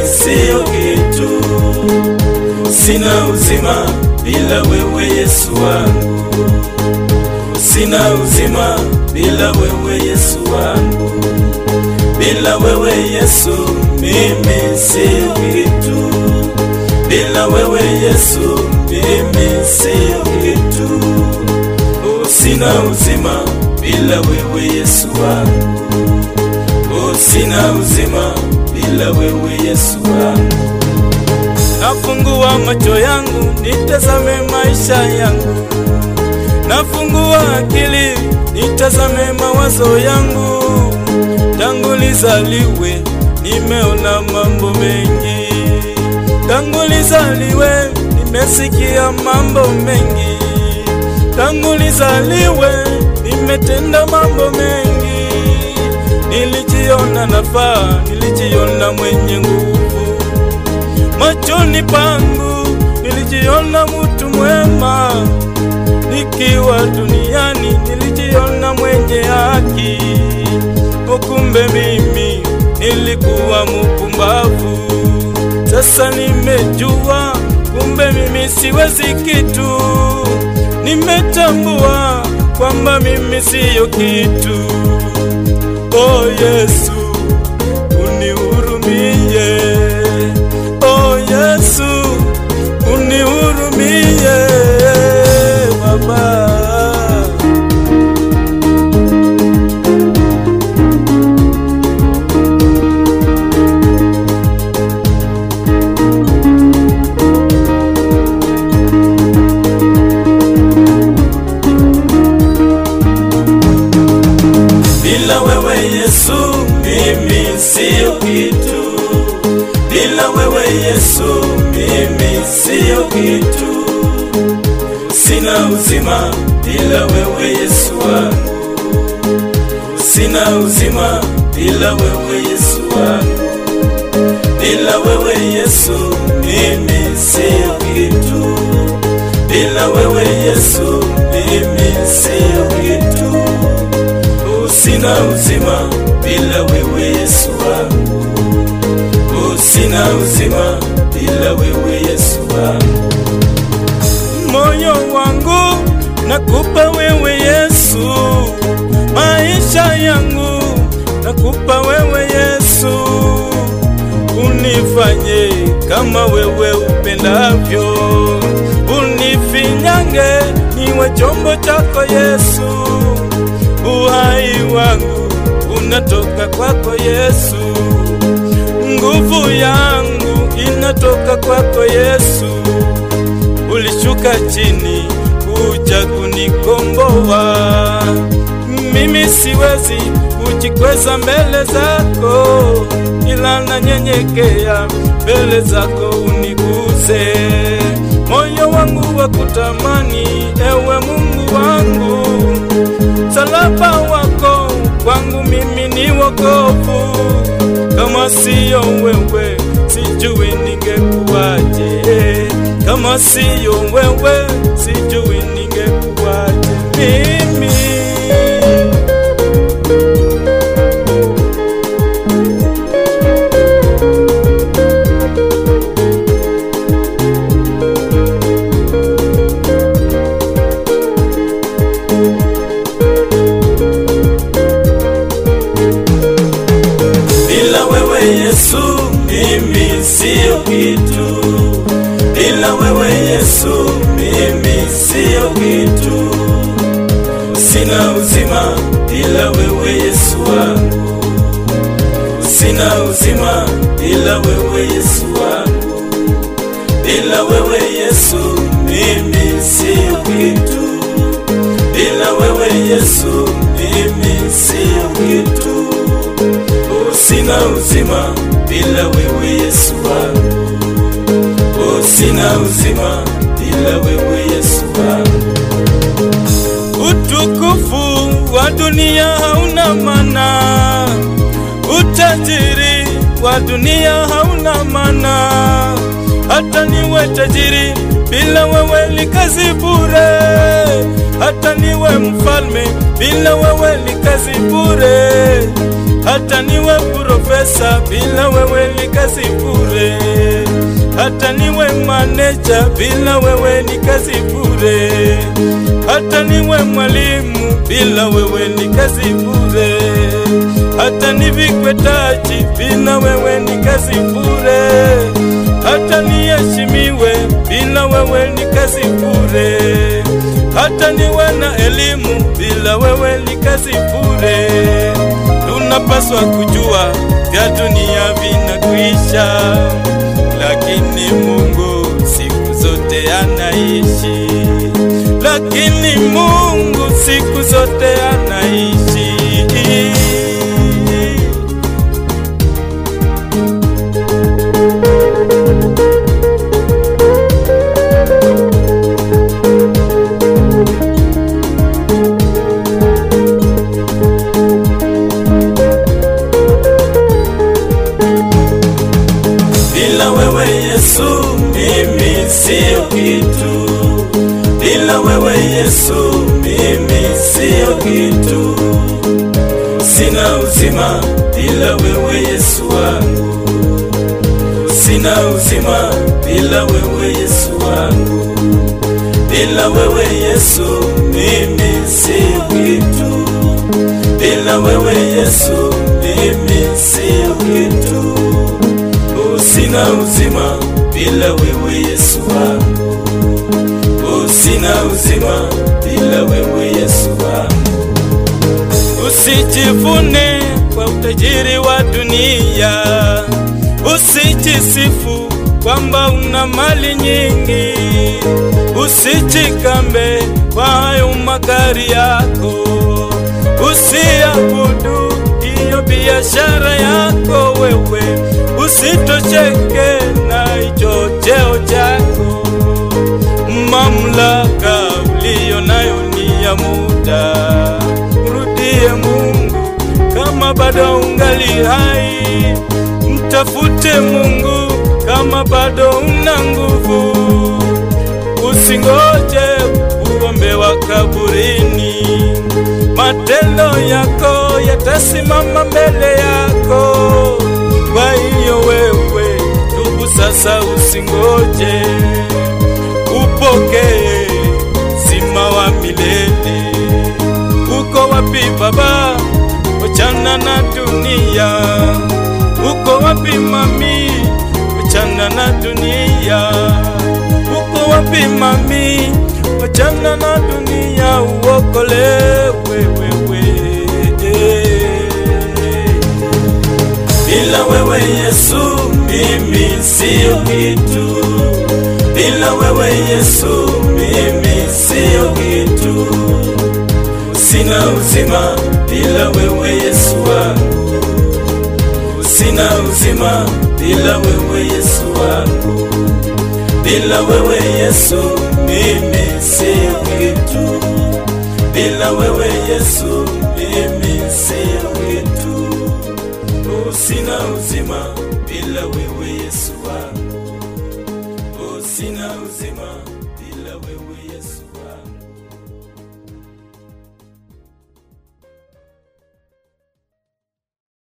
siyo kitu, sina uzima bila wewe Yesu wangu, sina uzima bila wewe Yesu wangu, bila wewe Yesu mimi siyo kitu, bila wewe Yesu mimi siyo kitu, oh, sina uzima bila wewe Yesu wangu, oh, sina uzima bila wewe Yesu wangu. Nafungua macho yangu nitazame maisha yangu, nafungua akili nitazame mawazo yangu. Tangu nizaliwe nimeona mambo mengi, tangu nizaliwe nimesikia mambo mengi, tangu nizaliwe nimetenda mambo mengi. Nilijiona nafaa, nilijiona mwenye nguvu machoni pangu nilijiona mutu mwema, nikiwa duniani nilijiona mwenye haki. Ukumbe mimi nilikuwa mupumbavu, sasa nimejua kumbe mimi siwezi kitu. Nimetambua kwamba mimi siyo kitu. Oh Yesu, unihurumie. Oh Yesu, unihurumie Baba. Bila wewe Yesu, mimi siyo kitu. Bila wewe Yesu, mimi siyo kitu. Sina uzima bila wewe Yesu wangu, sina uzima bila wewe Yesu wangu. Bila wewe Yesu, mimi siyo kitu. Bila wewe Yesu, mimi siyo kitu. Oh, sina uzima bila wewe Yesu wangu. Oh, sina uzima bila wewe Yesu wangu. Moyo wangu nakupa wewe Yesu, maisha yangu nakupa wewe Yesu, unifanye kama wewe upendavyo, unifinyange niwe chombo chako Yesu, uhai wangu unatoka kwako Yesu, nguvu yangu inatoka kwako Yesu. Ulishuka chini kuja kunikomboa, mimi siwezi kujikweza mbele zako, ila nanyenyekea mbele zako uniguze. Moyo wangu wa kutamani, ewe Mungu wangu, msalaba wako kwangu mimi ni wokovu. Kama siyo wewe, sijui ningekuwaje. Kama siyo wewe, sijui ningekuwaje mimi. Bila wewe Yesu, mimi siyo kitu. Bila wewe Yesu, mimi siyo kitu. Sina uzima bila wewe Yesu wangu, sina uzima bila wewe Yesu wangu. Bila wewe Yesu, mimi siyo kitu. Bila wewe Yesu, mimi siyo kitu. Oh, sina uzima bila wewe Yesu wangu. Oh, sina uzima bila wewe Yesu wangu. Utukufu wa dunia hauna maana, utajiri wa dunia hauna maana. Hata niwe tajiri bila wewe ni kazi bure, hata niwe mfalme bila wewe ni kazi bure, hata niwe profesa, bila wewe ni kazi bure. Hata niwe maneja, bila wewe ni kazi bure. Hata niwe mwalimu, bila wewe ni kazi bure. Hata nivikwe taji, bila wewe ni kazi bure. Hata niheshimiwe, bila wewe ni kazi bure. Hata niwe na elimu, bila wewe ni kazi bure. Tunapaswa kujua vya dunia vinakwisha, lakini Mungu siku zote anaishi, lakini Mungu siku zote anaishi. Bila wewe Yesu mimi sio kitu, bila wewe Yesu mimi sio kitu. Sina uzima bila wewe Yesu wangu, sina uzima bila wewe Yesu wangu, bila wewe Yesu mimi sio kitu, bila wewe Yesu mimi sio kitu. Sina uzima bila wewe Yesu wangu, sina uzima bila wewe Yesu wangu. Usijivune kwa utajiri wa dunia, usijisifu kwamba una mali nyingi, usijikambe kwa hayo magari yako, usiabudu hiyo biashara yako wewe, usitosheke na hicho cheo chako. Mamlaka uliyo nayo ni ya muda, mrudie Mungu kama bado ungali hai, mtafute Mungu kama bado una nguvu, usingoje kuombewa kaburini. Matendo yako yatasimama mbele yako. Kwa hiyo wewe ndugu, sasa usingoje, upokee uzima wa milele. Uko wapi Baba? Wachana na dunia. Uko wapi mami? Wachana na dunia. Uko wapi mami? Wachana na dunia, uokolewe wewe. Bila wewe Yesu mimi sio kitu, bila wewe Yesu mimi sio kitu. Sina uzima bila wewe Yesu wangu, sina uzima bila wewe Yesu wangu, bila wewe Yesu mimi sio kitu, bila wewe Yesu mimi sio kitu. Sina uzima bila wewe Yesu wangu, sina uzima bila wewe